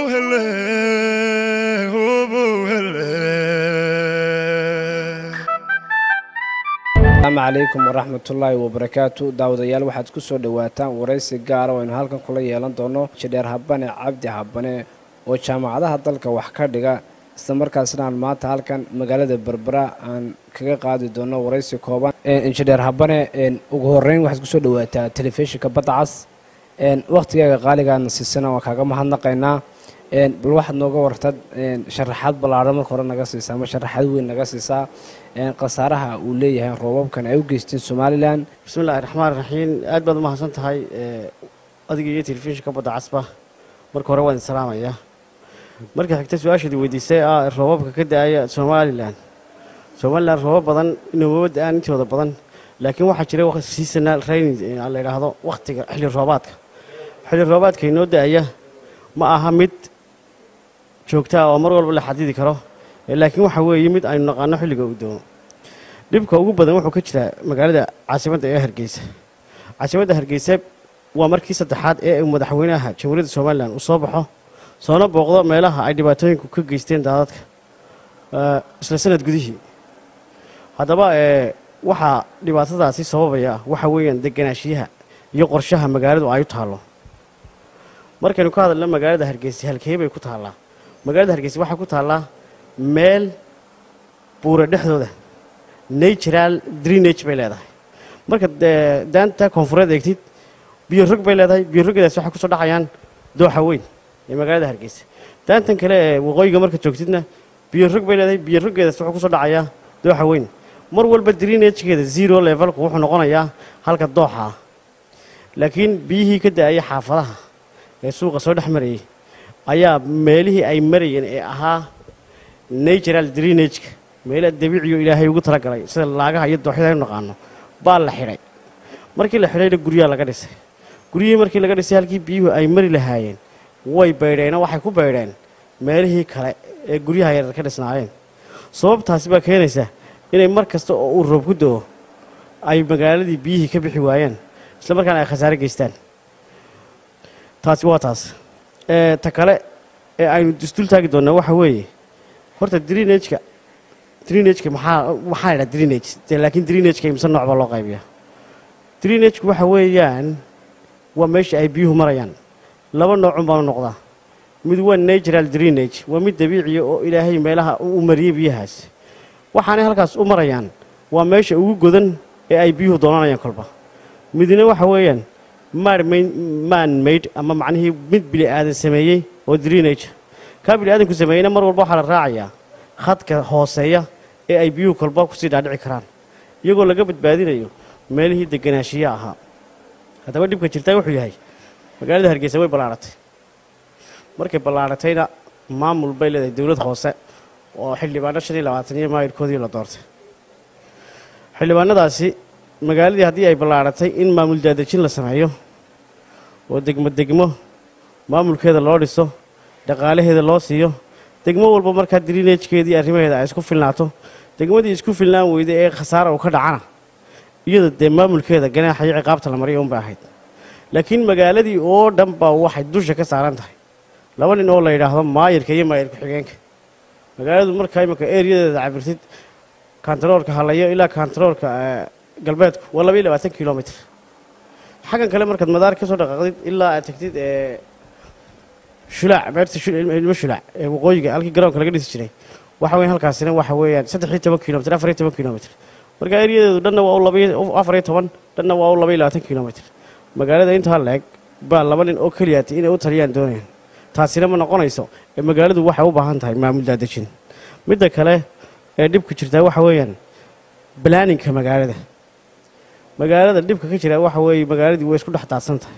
hele, hobo hele. asalaamu calaykum waraxmatullaahi wabarakaatu daawadayaal waxaad ku soo dhowaataan waraysi gaara oo aynu halkan kula yeelan doono jidheer habane cabdi habane oo jaamacadaha dalka wax ka dhiga isla markaasna aan maanta halkan magaalada berbera aan kaga qaadi doono waraysi kooban injineer habane ugu horeyn waxaad kusoo dhowaataa telefishinka badda cas wakhtigaaga qaaligaana siisana waan kaaga mahadnaqaynaa bal waxaad nooga wartad sharaxaad ballaadhan marka hore naga siisaa ama sharaxaad weyn naga siisaa khasaaraha uu leeyahay roobabkan ay u geysteen somalilan bismi illaahi raxmaan raxiim aad baad u mahadsan tahay adiga iyo telefishinka badda casba marka hore waan idin salaamayaa marka xigta su-aashaadii weydiisay ah roobabka ka da-aya somalilan somalilan roobab badan inooba da-aan intooda badan laakiin waxaa jira seasonal raining la yidhaahdo wakhtiga xilli roobaadka xilli roobaadka inoo da-aya ma aha mid joogtaa oo mar walba la xadidi karo laakiin waxa weeye mid aynu naqaano xilliga uu doono dhibka ugu badan wuxuu ka jiraa magaalada caasimadda ee hargeysa caasimadda hargeysa waa markii saddexaad ee madaxweynaha jamhuuriyadda somalilan uu soo baxo soona booqdo meelaha ay dhibaatooyinku ka geysteen daadadka isla sanad gudihii haddaba waxaa dhibaatadaasi sababaya waxa weeyaan deganaashiyaha iyo qorshaha magaaladu ay u taallo markaynu ka hadalno magaalada hargeysa halkee bay ku taallaa magaalada hargeysa waxay ku taallaa meel buura dhexdooda natural drenage bay leedahay marka daanta koonfureed eegtid biyo rog bay leedahay biyo roggeedaas waxay kusoo dhacayaan dooxa weyn ee magaalada hargeysa daantan kale ee waqooyiga marka joogtidna biyo rog bay leedahay biyo roggeedaas wuxuu kusoo dhacayaa dooxa weyn mar walba drenagekeeda zero levelku wuxuu noqonayaa halka dooxa ah laakiin biyihii ka da-aya xaafadaha ee suuqa soo dhex marayay ayaa meelihii ay marayeen ee ahaa natural drenageka meelaha dabiiciyo ilaahay ugu talagalay sida laagaha iyo dooxyada aynu naqaano baa la xidhay markii la xidhayna guryaha laga dhisay guryihii markii laga dhisay halkii biyuhu ay mari lahaayeen way baydheenoo waxay ku baydheen meelihii kale ee guryaha yarar ka dhisnaayeen sababtaasi baa keenaysa inay mar kasta oo uu roob ku do-o ay magaaladii biyihii ka bixi waayeen isla markaana ay khasaare geystaan taasi waa taas ta kale ee aynu isdul taagi doonnaa waxa weeye horta drenageka drenageka maxaa maxaa la ydhaha drenage laakiin drenageka imse nooc baa loo qaybiyaa drenageku waxa weeyaan waa meesha ay biyuhu marayaan laba noocun baanu noqdaa mid waa natural drenage waa mid dabiiciya oo ilaahay meelaha u mariyey biyahaas waxaanay halkaas u marayaan waa meesha ugu godan ee ay biyuhu doonanayaan kolba midna waxa weeyaan man maid ama macnihii mid bili aadan sameeyey oo drenage kaa bili aadanku sameeyeyna mar walba waxaa la raacayaa khadka hooseeya ee ay biyuhu kolba kusii dhaadhici karaan iyagoo laga badbaadinayo meelihii deganaashiya ahaa haddaba dhibka jirtaa wuxuu yahay magaalada hargeysa way ballaadhatay markay ballaadhatayna maamul bay leedahay dowlad hoose oo xildhibaano shan iyo labaatan iyo maayirkoodii la doortay xildhibaanadaasi magaaladii haddii ay ballaadhatay in maamul daadejin la sameeyo oo degmo degmo maamulkeeda loo dhiso dhaqaalaheeda loo siiyo degmo walba markaa drenajkeedii arrimaheeda ay isku filnaato degmadii isku filnaan weyday ee khasaara uu ka dhacana iyada dee maamulkeeda ganaaxa iyo ciqaabta la mariya unbay ahayd laakiin magaaladii oo dhan baa waxay dusha ka saaran tahay laba nin oo la yidhaahdo maayirka iyo maayir ku-xigeenka magaaladu markaa imika ereyadeeda cabirtid kantaroolka halayo ilaa kantaroolka galbeedku waa laba iyo labaatan kilomitr xaggan kale markaad madaar ka soo dhaqaaqdid ilaa aad tagtid shulaac beerta ilmo shulaac ee waqooyiga halkii garoonka laga dhisi jiray waxa weyan halkaasina waxa weeyaan saddex iyo toban kilomitr afar iyo toban kilomitr marka eryadeedu dhanna waa u labaiyo afar iyo toban dhanna waa u laba iyo labaatan kilomitr magaalada intaa leeg baa laba nin oo keliyaatay inay u taliyaan doonayaan taasina ma noqonayso ee magaaladu waxay u baahan tahay maamul daadejin midda kale ee dhibku jirtaa waxa weeyaan balaaninka magaalada magaalada dhibka ka jira waxa weeye magaaladii way isku dhex daadsan tahay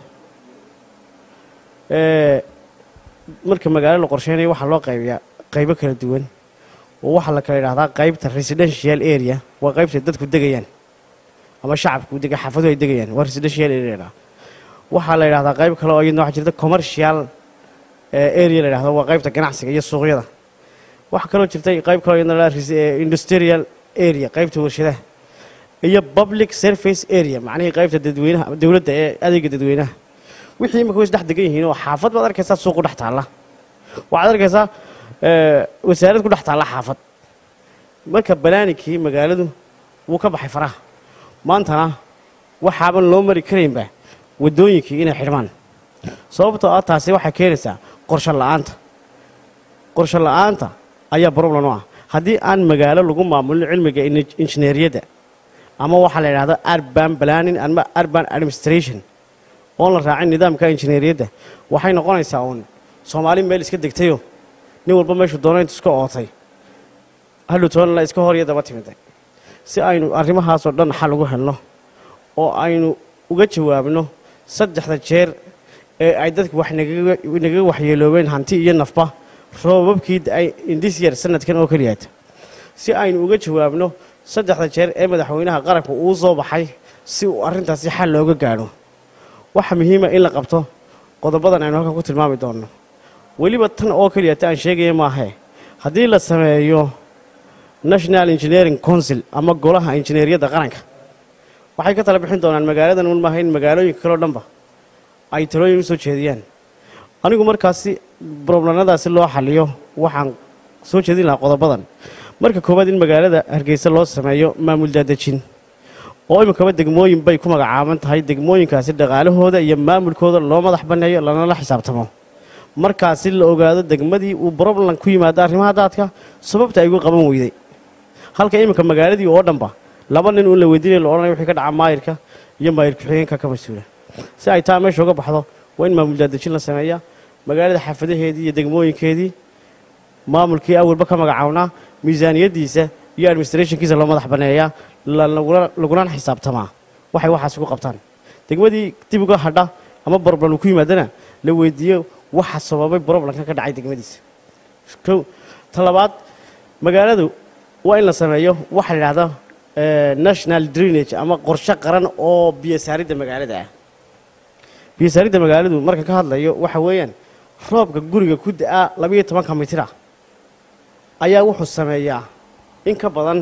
marka magaalo la qorsheynayo waxaa loo qaybiyaa qaybo kala duwan oo waxaa la kala yidhahdaa qaybta residential area waa qaybta dadku degayaan ama shacabku dega xaafaduhu ay degayaan waa residential area waxaa la yidhahdaa qayb kale oo iyadna waxaa jirta commercial area la yidhahdo waa qaybta ganacsiga iyo suuqyada waxaa kaloo jirtay qayb kaloo iyadna la industrial area qaybta warshadaha iyo public service area macnihii qaybta dadweynaha dowladda ee adeega dadweynaha wixii imika way isdhex degan yihiin oo xaafad baad arkaysaa suuqu dhex taalla waxaad arkaysaa ee, wasaarad ku dhex taalla xaafad marka balaaninkii magaaladu wuu ka baxay faraha maantana waxaaban loo mari karaynba waddooyinkii inay xidhmaan sababtoo ah taasi waxay keenaysaa qorshe la'aanta qorshe la'aanta ayaa problem u ah haddii aan magaalo lagu maamulin cilmiga in- injineeriyadda ama waxaa la yidhahdo urban planning ama urban administration oon la raacin nidaamka injineeriyadda waxay noqonaysaa uun soomaali meel iska degtayo nin walba meeshuu doono intu iska ootay hadhowtoona la iska hor iyo daba timiday si aynu arrimahaasoo dhan xal ugu helno oo aynu uga jawaabno saddexda jeer ee ay dadku wax nagaga nagaga waxyeeloobeen hanti iyo nafba roobabkii ay indisyer sanadkan oo keliyaata si aynu uga jawaabno saddexda jeer ee madaxweynaha qaranku uu soo baxay si uu arrintaasi xal looga gaadho waxa muhiima in la qabto qodobadan aynu halkan ku tilmaami doonno weliba tan oo keliyata aan sheegaya maahe haddii la sameeyo national engineering council ama golaha injineeriyadda qaranka waxay ka tala bixin doonaan magaaladan un maaha in magaalooyinka kaleo dhanba ay talooyin u soo jeediyaan anigu markaasi broblemadaasi loo xaliyo waxaan soo jeedin lahaa qodobadan marka koowaad in magaalada hargeysa loo sameeyo maamul daadejin oo iminkaba degmooyin bay ku magacaaban tahay degmooyinkaasi dhaqaalahooda iyo maamulkooda loo madax banneeyo lanala xisaabtamo markaasi la ogaado degmadii uu broblam ku yimaado arrimaha daadka sababta ay uga qaban weyday halka iminka magaaladii oo dhanba laba nin uun la weydiinaya la odhanaya wixii ka dhaca maayirka iyo maayir ku-xigeenka ka mas-uula si ay taa meesha uga baxdo waa in maamul daadejin la sameeyaa magaalada xaafadaheedii iyo degmooyinkeedii maamulkii awalba ka magacawnaa miisaaniyaddiisa iyo administrationkiisa loo madax banneeyaa la- lagula- lagulana xisaabtamaa waxay waxaas ugu qabtaan degmadii dib uga hadha ama broblam ku yimaadana la weydiiyo waxa sababay broblamka ka dhacay degmadiisa kow ta labaad magaaladu waa in la sameeyo waxa la yidhahda eh, national drainage ama qorshe qaran oo biyosaaridda magaalada ah biyosaaridda magaaladu marka ka hadlayo waxa weeyaan roobka guriga ku da-a labayo tobanka mitira ayaa wuxuu sameeyaa in ka badan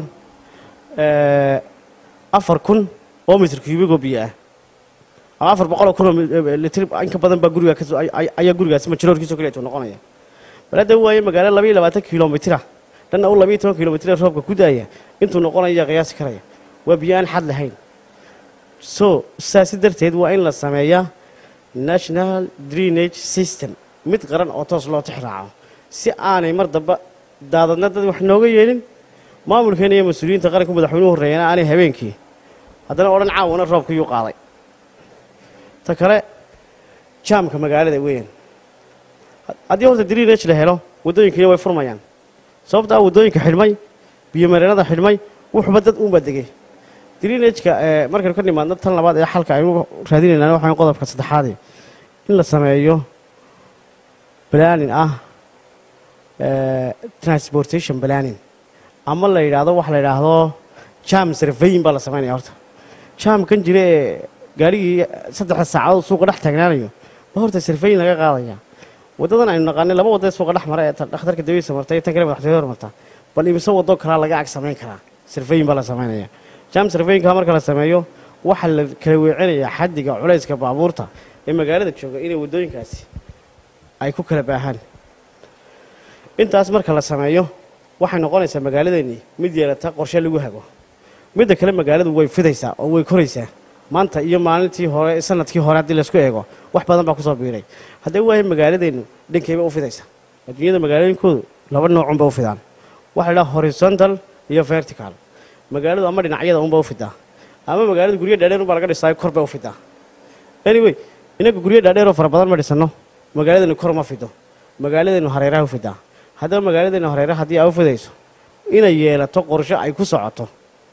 eh, afar kun oo mitir cubic oo biyo ah ama afar boqoloo kun oo mi- eh, litir in ka badan baa guriga kasoo ay- ay- ayaa gurigaasi majiroorkiisoo keliya tuu noqonaya bal hadda waaye magaalo labayo labaatan kilomitira dhanna u labayo toban kilomitira roobka ku daaya intuu noqonaya qiyaasi karaya waa biyo aan xad lahayn so saasi darteed waa in la sameeyaa national drainage system mid qaran oo toos loo tixraaco si aanay mar damba daadadna dad wax nooga yeelin maamulkeena iyo mas-uuliyiinta qaranka madaxweynuhu horreeyana aanay habeenkii haddana odhan caawana roobka yuu qaaday ta kale jaamka magaalada weeyaan haddii horta drainage la helo waddooyinkiina way furmayaan sababta ah waddooyinka xidhmay biyomareenada xidhmay wuxuba dad uunbaa degay drainageka ee markaynu ka nimaadno tan labaad ee xalka aynu raadinaynaa waxaan qodobka saddexaadee in la sameeyo planning ah eh, transportation planning ama la yidhaahdo waxa la yidhaahdo jam surveying baa la samaynaya horta jaamkan jira ee gaarigii saddexda saacadood suuqa dhex taagnaanayo ba horta surveying laga qaadaya waddadan aynu naqaanay laba wadda ee suuqa dhex mara ee tan dhakhtarka dawiisa marta iyo tan kale madaxtooyada hormarta bal imise waddo kalaa laga ag samayn karaa surveying baa la samaynaya jam surveyingka marka la sameeyo waxaa la kala weecinayaa xaddiga culayska baabuurta ee magaalada jooga inay waddooyinkaasi ay ku kala baahaan intaas marka la sameeyo waxay noqonaysaa magaaladeennii mid yeelata qorshe lagu hago midda kale magaaladu way fidaysaa oo way koraysaa maanta iyo maalintii hore sanadkii hore haddii laysku eego wax badan baa kusoo biiray haddee waayo magaaladeennu dhankeyba u fidaysa adduunyada magaalooyinkoodu laba noocunba u fidaan waxa la dhaha horizontal iyo vertical magaaladu ama dhinacyada unba u fidaa ama magaaladu guryo dhaadheer unbaa laga dhisaayo kor bay u fidaa anyway inaga guryo dhaadheeroo fara badan ma dhisano magaaladeennu kor ma fido magaaladeennu hareeraha u fidaa haddaba magaaladeennu hareeraha haddii ay u fidayso inay yeelato qorshe ay ku socoto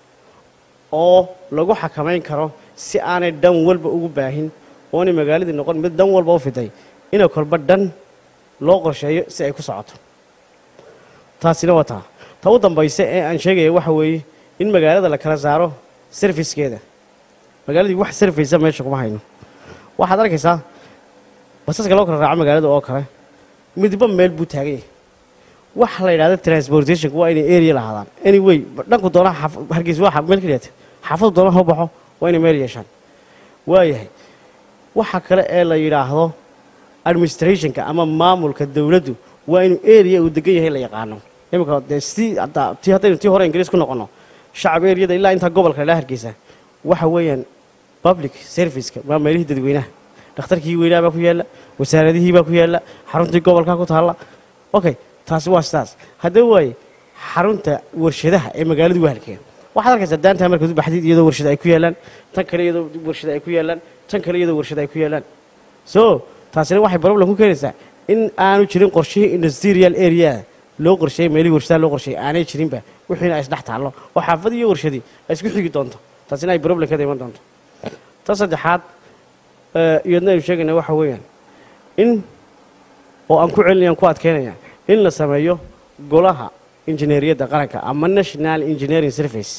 oo lagu xakamayn karo si aanay dhan walba ugu baahin oonay magaaladii noqon mid dhan walba u fiday inay kolba dhan loo qorsheeyo si ay ku socoto taasina waa taa ta u dambaysa ee aan sheegaya waxa weeye in magaalada la kala saaro sarfiskeeda magaaladii wax sarfaysa meesha kuma hayno waxaad arkaysaa basaska loo kala raaco magaalada oo kale midba meel buu taagan yahay waxa la yidhahda transportationka waa inay area lahaadaan anyway dhanku doona hargeysa waa meel keliyaata xaafadu doona ha baxo waa inay meel yeeshaan waayahay waxa kale ee la yidhaahdo administrationka ama maamulka dowladdu waa inuu area uu degan yahay la yaqaano iminka dee si hadda tii haddaynu tii hore ingiriis ku noqono shacab eriyada ilaa intaa gobolka ilaa hargeysa waxa weeyaan public serviceka waa meelihii dadweynaha dhakhtarkii weynaa baa ku yaalla wasaaradihii baa ku yaalla xaruntii gobolka ku taalla okay taasi waa sidaas haddaba waaye xarunta warshadaha ee magaaladu waa halkeen waxaad arkaysaa daantaa markaad u baxdid iyadoo warshada ay ku yaallaan tan kale iyadoo warshada ay ku yaallaan tan kale iyadoo warshada ay ku yaallaan so taasina waxay problem ku keenaysaa in aanu jirin qorshihii industrial area loo qorsheeyey meelihii warshadaha loo qorsheeyey aanay jirinba wixiina ay isdhex taallo oo xaafad iyo warshadii ay isku xigi doonto taasina ay problem kada iman doonto ta saddexaad iyadna aynu sheegayna waxa weeyaan in oo aan ku celinayaan ku adkeynaya in la sameeyo golaha injineeriyadda qaranka ama national engineering service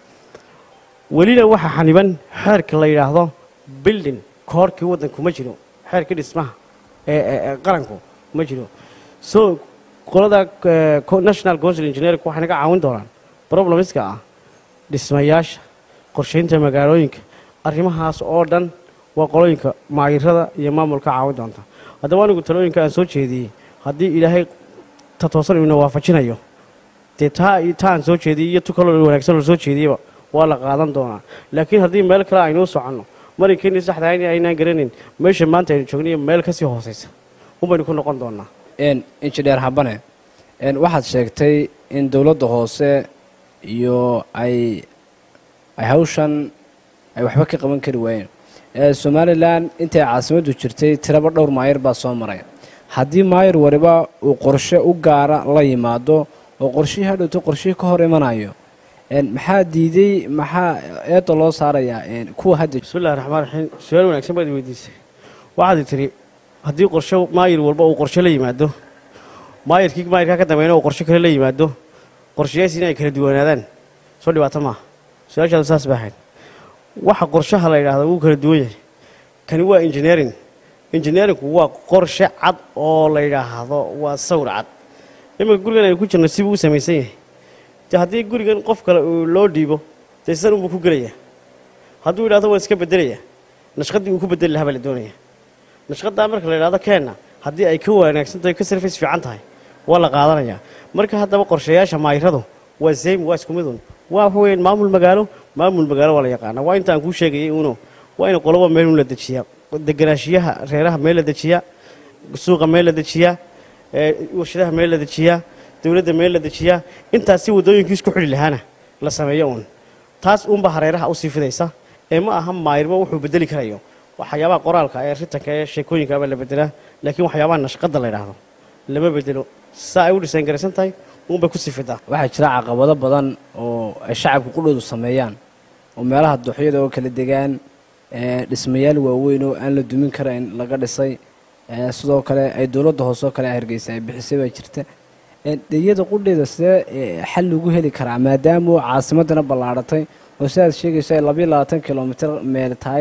welina waxaa xaniban xeerka la yidhaahdo building koorkii waddanku ma jiro xeerkii dhismaha ee qaranku ma jiro so qolada national council engineering waxay naga caawin doonaan problemska ah dhismayaasha qorshaynta magaalooyinka arrimahaas oo dhan waa qolooyinka maayirada iyo maamulka caawin doonta haddaba anigu talooyinka aan soo jeediyey haddii ilaahay ta toosan ina waafajinayo dee taa taa aan soo jeediyey iyo tu kaloo wanaagsan oo soo jeediyeyba waa la qaadan doonaa laakiin haddii meel kale aynuu soconno maraykeennii saxda in aynaan garanayn meesha maanta aynu joognayo meel ka sii hoosaysa unbaynu ku noqon doonaa injineer habane waxaad sheegtay in dowladda hoose iyo ay ay hawshan ay waxba ka qaban kari waayeen somalilan intay caasimaddu jirtay tiraba dhowr maayir baa soo maray haddii maayir waliba uu qorshe u gaara la yimaado oo qorshihii hadhowto qorshihii ka hor imanayo maxaa diiday maxaa eedda loo saarayaa kuwa hadda bismillahi raxmaan raxiim su-aal wanaagsan baad weydiisay waxaad tiri haddii qorshe maayir walba uu qorshe la yimaado maayirkii maayirkaa ka dambeeyna uu qorshe kale la yimaado qorshayaasiina ay kala duwanaadaan soo dhibaato maaha su-aashaadu saas bay ahayd waxa qorshaha la yidhaahdo wuu kala duwan yahay kani waa engineering engineeringku waa qorshe cad oo la yidhaahdo waa sawir cad iminka gurigan aynu ku jirno sibuu u samaysan yahay de haddii gurigan qof kale uu loo dhiibo dee sidan unbuu ku gelayaa hadduu yidhahdo waan iska bedelayaa nashqadii uu ku bedeli lahaa baa la doonaya nashqadaa marka la yidhahdo keenna haddii ay ka wanaagsan tahay ka sarfays fiican tahay waa la qaadanayaa marka haddaba qorshayaasha maayiradu waa same waa isku midun waa waxa weeyaan maamul magaalo maamul magaalo waa la yaqaana waa intaan kuu sheegayay uno waa in qoloba meel un la dejiyaa deganaashiyaha reeraha meel la dejiyaa suuqa meel la dejiyaa warshadaha meel la dejiyaa dowladda meel la dejiyaa intaas si waddooyinkii isku xidhi lahaana la sameeyo uun taas uunba hareeraha usii fidaysa ee ma aha maayirba wuxuu bedeli karayo waxyaabaha qoraalka ee ritanka ee sheekooyinkaaba la bedelaa laakiin waxyaabaha nashqadda la yidhaahdo lama bedelo saa ay u dhisaan garaysan tahay uunbay kusii fidaa waxaa jira caqabado badan oo ay shacabka qudhoodu sameeyaan oo meelaha duxyada oo kala degaan dhismayaal waaweyn oo aan la dumin karayn laga dhisay sidoo kale ay dowladda hoose oo kale hargeysa ay bixisay baa jirta iyada qudheeda sidee xal lagu heli karaa maadaama caasimadana ballaadhatay oo sidaad sheegayso ay labayo labaatan kilomitr meel tahay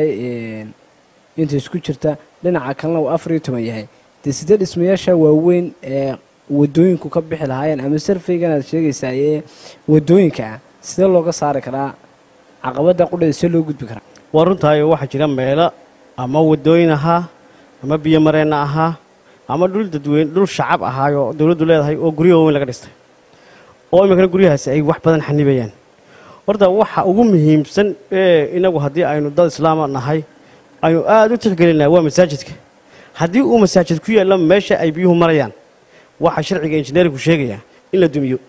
inta isku jirta dhinaca kalena uu afar iyo toban yahay dee sidee dhismayaasha waaweyn ee wadooyinku ka bixi lahaayeen ama sarfaygan aad sheegaysaa ee wadooyinka ah sidee looga saari karaa caqabada qudheeda see loo gudbi karaa waa runtaayo waxaa jira meelo ama wadooyin ahaa ama biyo mareenna ahaa ama dhul dadweyne dhul shacab ahaayoo dowladdu leedahay oo guryo waaweyn laga dhistay oo iminkana guryahaasi ay wax badan xanibayaan horta waxa ugu muhiimsan ee inagu haddii aynu dad islaama nahay aynu aada u tixgelinaa waa masaajidka haddii uu masaajid ku yaallo meesha ay biyuhu marayaan waxaa sharciga injineerinku sheegayaa in la dumiyo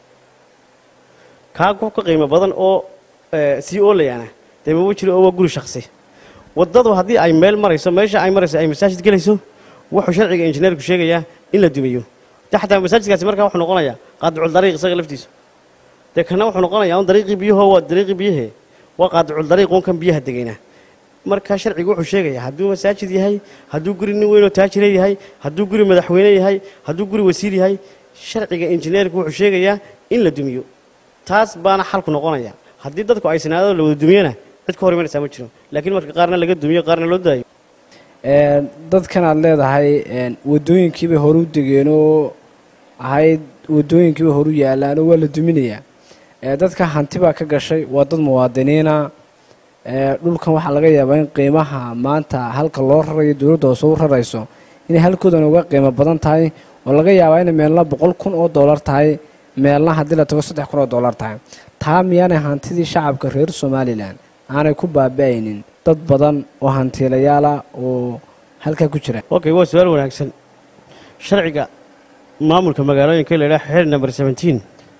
kaa ku ka qiimo badan oo sii oolayaana dee maba jiro oo waa guri shaksi waddadu haddii ay meel marayso meesha ay marayso ay masaajid gelayso wuxuu sharciga injineerku sheegayaa in la dumiyo de xataa masaajidkaasi markaa wuxuu noqonayaa qaadicul dariiq isaga laftiisu dee kana wuxuu noqonayaa un dariiqii biyahoo waa dariiqii biyahee waa qaadicul dariiq un kan biyaha degayna markaa sharcigu wuxuu sheegayaa hadduu masaajid yahay hadduu guri nin weynoo taajire yahay hadduu guri madaxweyne yahay hadduu guri wasiir yahay sharciga injineerku wuxuu sheegayaa in la dumiyo taas baana xalku noqonaya haddii dadku ay sinaadada la wada dumiyana cid ka hor imanaysaa ma jiro laakiin marka qaarna laga dumiyo qaarna loo daayo dadkan aad leedahay wadooyinkiibay horu degeenoo ahayd wadooyinkiibay horu yaalaanoo waa la duminayaa dadka hanti baa ka gashay waa dad muwaadiniina dhulkan waxaa laga yaabaa in qiimaha maanta halka loo rarayo dowladda hoose u rarayso inay halkoodan uga qiimo badan tahay oo laga yaabaa inay meelna boqol kun oo dollar tahay meelna haddii la tago saddex kun oo dollar tahay taa miyaanay hantidii shacabka reer somalilan aanay ku baaba-aynin dad badan oo hantiilayaala oo halkaa ku jira okay waa su-aal wanaagsan sharciga maamulka magaalooyinka la yidhaha xeer number seventeen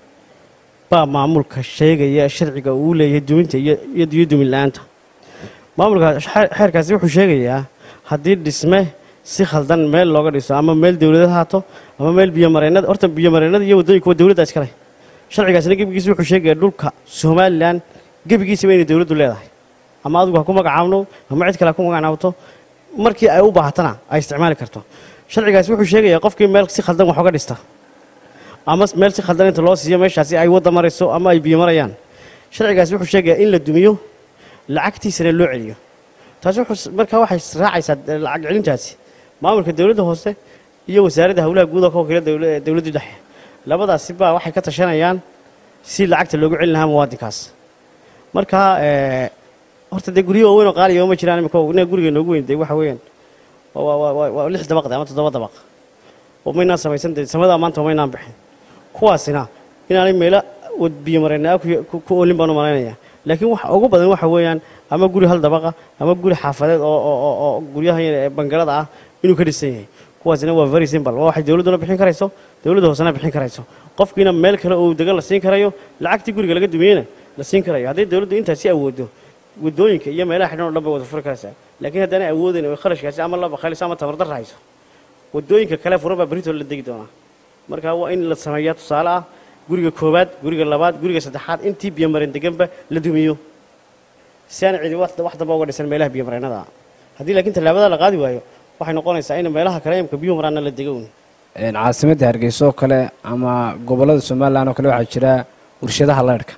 baa maamulka sheegaya sharciga uu leeyahay duminta iyo iyo iyo dumin la-aanta maamulka xe- xeerkaasi wuxuu sheegayaa haddii dhisme si khaldan meel looga dhiso ama meel dowlad haato ama meel biyomareennada horta biyomareennada iyo waddooyinka waa dowladda iskale sharcigaasina gebigiisa wuxuu sheegayaa dhulka somalilan gebigiisaba inay dowladdu leedahay ama adigu ha ku magacaabno ama cid kale ha ku magacaabto markii ay u baahatana ay isticmaali karto sharcigaasi wuxuu sheegayaa qofkii meel si khaldan wax uga dhista ama meel si khaldan inta loo siiyo meeshaasi ay wadda marayso ama ay biyo marayaan sharcigaasi wuxuu sheegayaa in la dumiyo lacagtiisana loo celiyo taasi wuxuu markaa waxay raacaysaa lacag celintaasi maamulka dowladda hoose iyo wasaaradda howlaha guud oo ka wakiila dowla- dowladda dhexe labadaasi baa waxay ka tashanayaan si lacagta loogu celin lahaa muwaadinkaas marka eh, horta dee guryo waaweyn oo qaaliya ma jiraan imika ina guriga noogu weyn dee waxa weeyaan waa- waa- waa waa- waa lix dabaq de ama toddoba dabaq oo maynaan samaysan dee samadaa maanta maynaan bixin kuwaasina inaanay meelo wad- biyo mareenaa ku ku- ku oolin baan u malaynayaa laakiin waxa ugu badan waxa weeyaan ama guri hal dabaqa ama guri xaafadeed oo oo oo- oo guryaha ee bangalada ah inuu ka dhisan yahay kuwaasina waa very simple waa waxay dowladduna bixin karayso dowladda hoosena bixin karayso qofkiina meel kale oo degan la siin karayo lacagtii guriga laga dumiyeyna la siin karayo haddii dowladdu intaasi awoodo wadooyinka iyo meelaha xidhan oo dhan bay wada furi karaysaa laakiin haddaanay awoodayn oo kharashkaasi ama la bakhaylisa ama tabardarra hayso wadooyinka kale furan baa berito la degi doonaa marka waa in la sameeyaa tusaale ah guriga koowaad guriga labaad guriga saddexaad intii biyomareen deganba la dumiyo si aan cidi wax wax damba uga dhisan meelaha biyomareennada ah haddii laakiin tallaabada la qaadi waayo waxay noqonaysaa in meelaha kale imka biyo maraanna la dego un Een, caasimadda hargeysa oo kale ama gobollada somalilan oo kale waxaa jira warshadaha leyrhka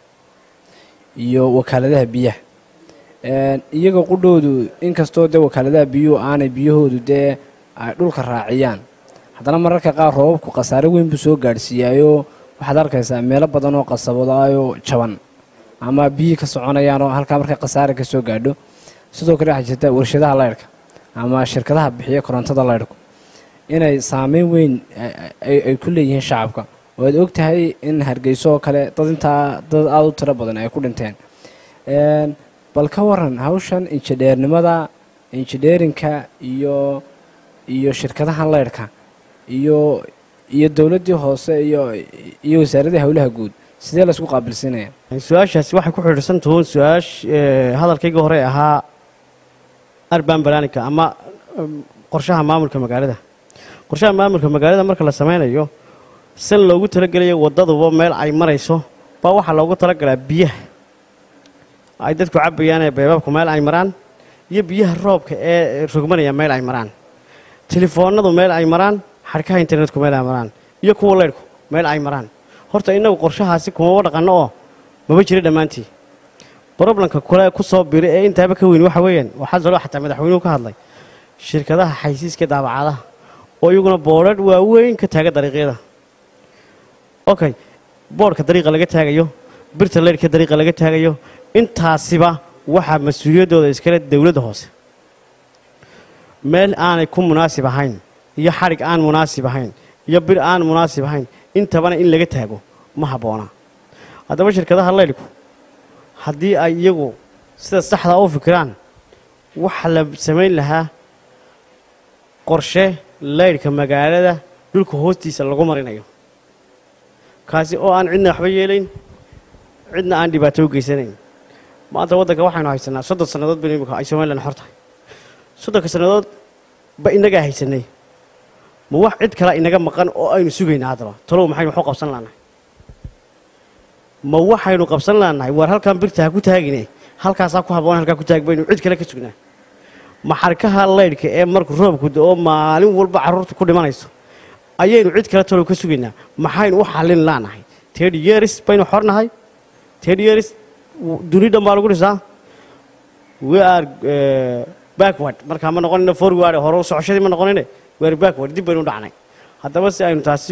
iyo wakaaladaha biyaha Een, iyaga qudhoodu inkastoo dee wakaaladaha biyuhu aanay biyahoodu dee ay dhulka raaciyaan haddana mararka qaar roobabku khasaare weyn buu soo gaadhsiiyaayo waxaad arkaysaa meelo badan oo qasabadaayoo jaban ama biyihii ka soconayaan oo halkaa markay khasaare ka soo gaadho sidoo kale waxaa jirta warshadaha leyrhka ama shirkadaha bixiya korontada leyrhku inay saameyn weyn ay ay ku leeyihiin shacabka oo aad og tahay in hargeyso oo kale dad intaa dad aada u tiro badan ay ku dhinteen Een, bal ka waran hawshan injineernimada injineerinka iyo iyo shirkadaha leyrhka iyo iyo dowladdii hoose iyo iyo wasaaradii howlaha guud sidee la isku qaabilsiinaya su-aashaasi waxay ku xidhiidhsan tuhuun su-aash eh, hadalkayga hore ahaa arban balanika ama um, qorshaha maamulka magaalada qorshaha maamulka magaalada marka la sameynayo san loogu talagelayo wadaduba meel ay marayso baa waxaa loogu talagalaa biyaha ay dadku cabayaan ee beebaabku meel ay maraan iyo biyaha roobka ee rogmanaya meel ay maraan telefoonadu meel ay maraan xadhkaha internetku meel ay maraan iyo kuwa leyrhku meel ay maraan horta innagu qorshahaasi kumaba dhaqanno oo maba jira dhammaantii broblemka kule ku soo biri ee intaaba ka weyn waxa weeyaan waxaa kaloo xataa madaxweynuhu ka hadlay shirkadaha xaysiiska daabacadaha oo iyaguna boodhadh waaweyn ka taaga dariiqyada okay boodhka dariiqa laga taagayo birta leyrhka dariiqa laga taagayo intaasiba waxaa mas-uuliyaddooda iskale dowladda hoose meel aanay ku munaasib ahayn iyo xadhig aan munaasib ahayn iyo bir aan munaasib ahayn intabana in laga taago ma habboona haddaba shirkadaha leylku haddii ay iyagu sida saxdaa u fikiraan waxa la samayn lahaa qorshe leyrhka magaalada dhulka hoostiisa lagu marinayo kaasi oo aan cidna waxba yeelayn cidna aan dhibaato u geysanayn maanta waddanka waxaynu haysanaa soddon sannadood baynu imika ay somalilan xor tahay soddonka sannadood ba inagaa haysanay ma wax cid kale inaga maqan oo aynu sugaynaa haddaba talow maxaynu waxu qabsan laanahay ma waxaynu qabsan laanahay waar halkan birta ha ku taagine halkaasaa ku habboon halkaa ku taag baynu cid kale ka sugnaa ma xarkaha leydhka ee markuu roobku da-oo maalin walba carruurta ku dhimanayso ayaynu cid kale talow ka sugaynaa maxaynu u xallin laanahay ted yeris baynu xornahay ted yeris duni dhan baa lagu dhisaa we are eh, backward markaa ma noqonina forward hore u socoshadii ma noqonine we are backward dib baynu u dhacnay haddaba si aynu taasi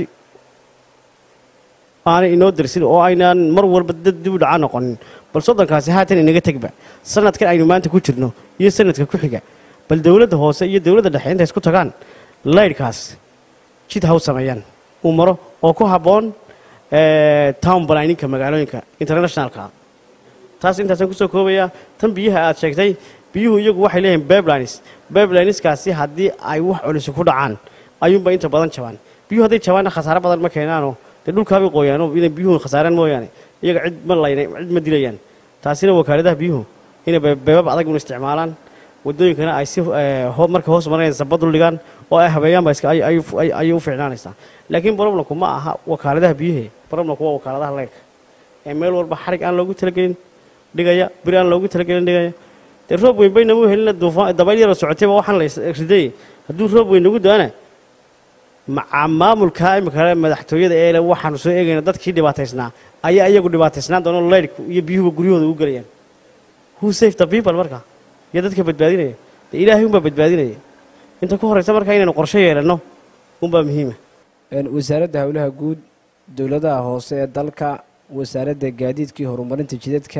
aanay inoo darsin oo aynaan mar walba dad dib u dhaca noqonin bal soddonkaasi haatan inaga tegba sanadkan aynu maanta ku jirno iyo sanadka ku xiga bal dowladda hoose iyo dowladda dhexe intay isku tagaan laydhkaas jid ha u sameeyaan uu maro oo ku habboon town planninka magaalooyinka internationalka taas intaasaan kusoo koobayaa tan biyaha aad sheegtay biyuhu iyagu waxay leeyihiin beblines beblineskaasi haddii ay wax culisi ku dhacaan ayuunba inta badan jabaan biyuhu hadday jabaanna khasaare badan ma keenaanoo dee dhulkaabay qooyaano inay biyuhu khasaaraan mooyaane iyaga cid ma layna cid ma dilayaan taasina wakaaladaha biyuhu inay beebab adag un isticmaalaan wadooyinkana ay si marka hoos maranaysa badul dhigaan oo ay habeeyaanba iska ayay u fiicnaanaysaa laakiin broblemku ma aha wakaaladaha biyuhe broblemku waa wakaaladaha leyrka ee meel walba xarig aan loogu talagelin dhigaya bir aan loogu talagelin dhigaya dee roob weyn baynama helina dabayl yaroo socotayba waxaan la riday hadduu roob weyn nagu daana maca maamulka imika madaxtooyada eele waxaanu soo eegayna dadkii dhibaataysnaa ayaa iyagu dhibaataysnaan doono leyrhku iyo biyuhuba guryahooda u gelayaan who save the people marka iyo dadka badbaadinaya dee ilaahay unbaa badbaadinaya inta ku horraysa marka inaynu qorsho yeelanno unbaa muhiima wasaaradda howlaha guud dowladaha hoose ee dalka wasaaradda gaadiidkii horumarinta jidadka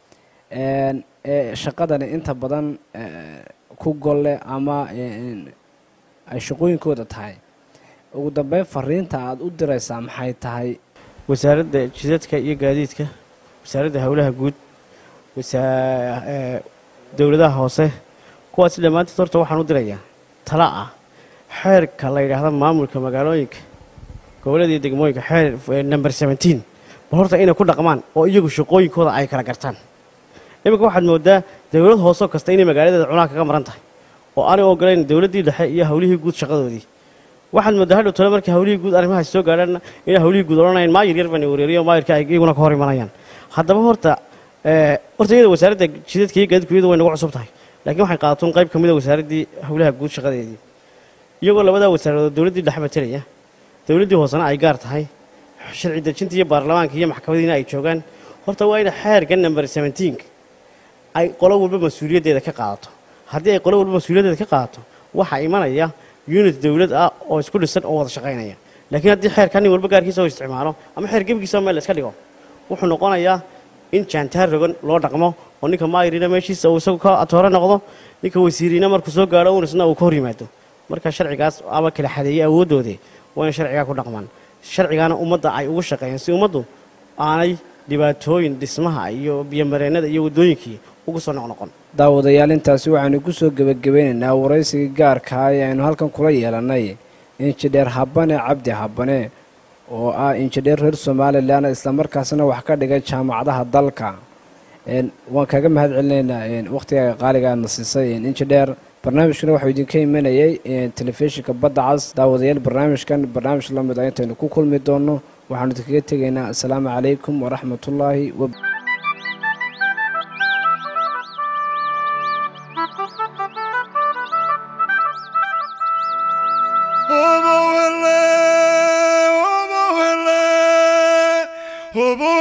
ee shaqadani inta badan ku golle ama ay shaqooyinkooda tahay ugu dambeyn fariinta aada u diraysaa maxay tahay wasaaradda jidadka iyo gaadiidka wasaaradda howlaha guud dowladaha hoose kuwaasi dhammaanteed horta waxaan u dirayaa tala ah xeerka la yidhaahda maamulka magaalooyinka gobollada iyo degmooyinka xeer number seventeen bal horta inay ku dhaqmaan oo iyagu shaqooyinkooda ay kala gartaan iminka waxaad moodaa dowlad hoosoo kasta inay magaaladeeda cunaa kaga maran tahay oo aanay ogolayn dowladdii dhexe iyo hawlihii guud shaqadoodii waxaad moodaa hadhow tole markii hawlihii guud arrimahaas soo gaadhaanna inay hawlihii guud odhanayaan maayir yar bana wareeriyo maayirka ay iyaguna ka hor imanayaan haddaba horta horta iyada wasaaradda jidadka iyo gaadiidku iyadu way nagu cusub tahay laakiin waxay qaadatoon qayb ka mid a wasaaraddii howlaha guud shaqadeedii iyagoo labadaa wasaaradood dowladdii dhexe matelaya dowladdii hoosena ay gaar tahay sharci dejinta iyo baarlamaanka iyo maxkamadiina ay joogaan horta waa ina xeerka number seventeenka ay qolo walba mas-uuliyaddeeda ka qaadato haddii ay qolo walba mas-uuliyaddeeda ka qaadato waxaa imanaya unit dowlad ah oo isku dhisan oo wada shaqaynaya laakiin haddii xeerka nin walba gaarkiisa oo isticmaalo ama xeer gebigiisa meel la iska dhigo wuxuu noqonayaa in jaantaar rogan loo dhaqmo oo ninka maayirina meeshiisa uu isagu ka atoore noqdo ninka wasiiriina markuu soo gaadho un isna uu ka hor yimaado marka sharcigaas ama kala xadeeyey awooddoodii waa in sharcigaa ku dhaqmaan sharcigaana ummadda ay ugu shaqeeyaan si ummaddu aanay dhibaatooyin dhismaha iyo biyomareennada iyo waddooyinkii ugu soo noqnoqon daawadayaal intaasi waxaanu ku soo gebagabeynaynaa waraysigii gaarkaa ee aynu halkan kula yeelannay injidheer habane cabdi habane oo ah injidheer reer somalilan islamarkaasna wax ka dhigay jaamacadaha dalka waan kaga mahad celinaynaa wakhtiga qaaliga aadna siisay injidheer barnaamijkana waxuu idinka imanayay telefishinka badda cas daawadayaal barnaamijkan barnaamij la mid a intaynu ku kulmi doonno waxaanu idinkaga tegaynaa assalaamu calaykum waraxmatullaahi wa Hobo hele, hobo hele, hobo